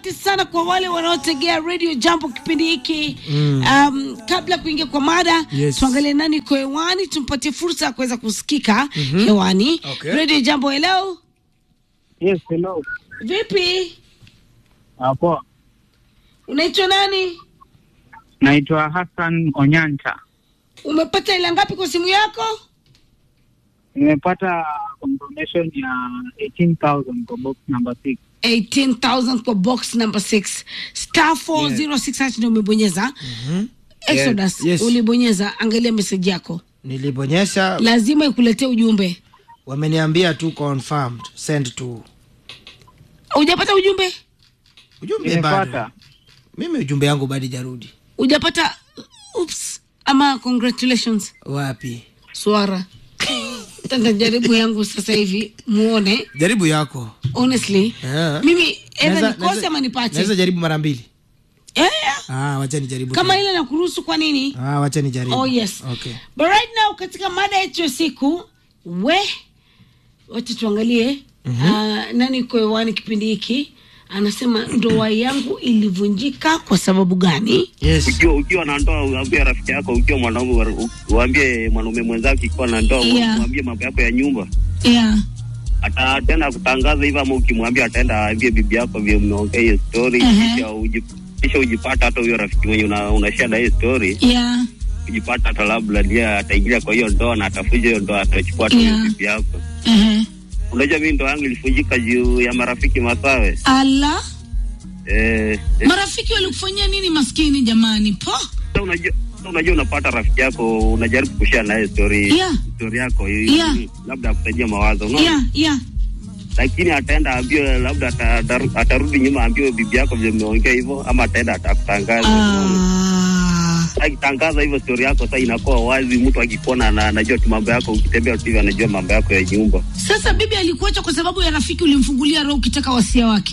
asante sana kwa wale wanaotegea radio jambo kipindi hiki mm. um, kabla ya kuingia kwa mada Yes. tuangalie nani iko hewani tumpatie fursa ya kuweza kusikika mm-hmm. hewani Okay. radio jambo hello Yes, hello. vipi Ah, poa. unaitwa nani Naitwa Hassan Onyanta. umepata ila ngapi kwa simu yako Nimepata confirmation ya 18,000 kwa box number 6. 18000 kwa box number 6 star 406 yeah. ndio umebonyeza exodus Yes, yes. ulibonyeza angalia message yako nilibonyesha lazima ikuletee ujumbe wameniambia tu confirmed send to hujapata ujumbe ujumbe bado Nimepata. mimi ujumbe yangu bado jarudi hujapata oops ama congratulations wapi swara tanda jaribu yangu sasa hivi muone jaribu yako honestly Yeah. mimi edha Naweza- nikose naweza- ama nipate naweza jaribu mara mbili yeah. ah, wacha nijaribu kama tena. ile nakuruhusu kwa nini ah, wacha nijaribu oh yes okay. but right now katika mada yetu ya siku we wacha tuangalie uh, nani iko hewani kipindi hiki anasema ndoa yangu ilivunjika kwa sababu gani yes. ukiwa ukiwa na ndoa uambie rafiki yako ukiwa mwanaume wa- uambie mwanaume mwenzako ikiwa na ndoa Yeah. uambie mambo yako ya nyumba yeah. ataenda kutangaza hivyo ama ukimwambia ataenda aambie bibi yako vile mmeongea hiyo story Mhm. kisha uji- kisha ujipata hata huyo rafiki mwenye una, unashare na hiyo story Yeah. ujipata hata labda ndiye ataingilia kwa hiyo ndoa na atafuja hiyo ndoa atachukua hata huyo Yeah. bibi yako Uh-huh. unajua mimi ndoa yangu ilifujika juu ya marafiki masawe ala eh, eh, marafiki walikufanyia nini maskini jamani po sasa unajua sasa unajua unapata rafiki yako unajaribu kushare naye story Yeah. story yako Yeah. labda akusaidia mawazo unaona yeah, yeah. lakini ataenda ambio labda ata- ataru- atarudi nyuma ambio bibi yako vile mmeongea hivyo ama ataenda atakutangaza Ah. akitangaza hivyo story yako sasa inakuwa wazi mtu akikuona na anajua tu mambo yako ukitembea tu hivi anajua mambo yako ya nyumba sasa bibi alikuacha kwa sababu ya rafiki ulimfungulia roho ukitaka wasia wake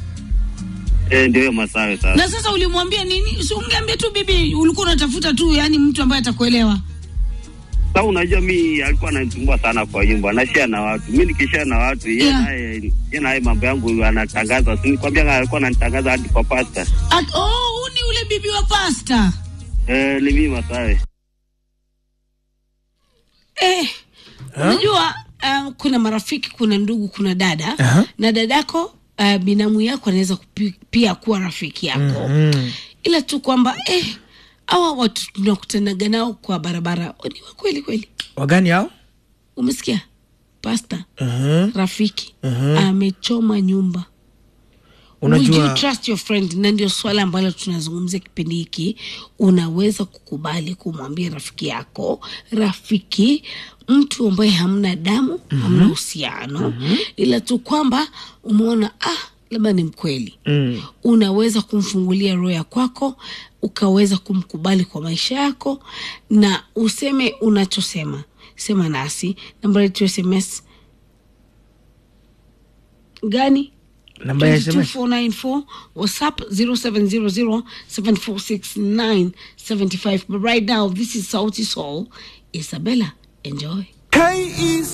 eh ndio hiyo masawe sasa na sasa ulimwambia nini si ungeambia tu bibi ulikuwa unatafuta tu yani mtu ambaye atakuelewa sasa unajua mi alikuwa ananisumbua sana kwa nyumba anashare na watu mi nikishare na watu yeye Yeah. naye yeye naye mambo yangu anatangaza si nikwambia alikuwa ananitangaza hadi kwa pasta At, oh, huu ni ule bibi wa pasta eh ni mimi masawe eh, unajua uh, kuna marafiki kuna ndugu kuna dada Aha. na dadako uh, binamu yako anaweza kupi- pia kuwa rafiki yako mm. ila tu kwamba eh, awa watu tunakutanaga nao kwa barabara ni wa kweli kweli wagani hao umesikia pasta uh-huh. rafiki Mhm. amechoma nyumba Would you unajua trust your friend na ndio swala ambalo tunazungumzia kipindi hiki unaweza kukubali kumwambia rafiki yako rafiki mtu ambaye hamna damu mm-hmm. hamna uhusiano mm-hmm. ila tu kwamba umeona ah labda ni mkweli mm. unaweza kumfungulia roho ya kwako ukaweza kumkubali kwa maisha yako na useme unachosema sema nasi namba yetu ya sms gani namba ya sms 22494 whatsapp 0700746975 but right now this is sauti soul isabella enjoy K-East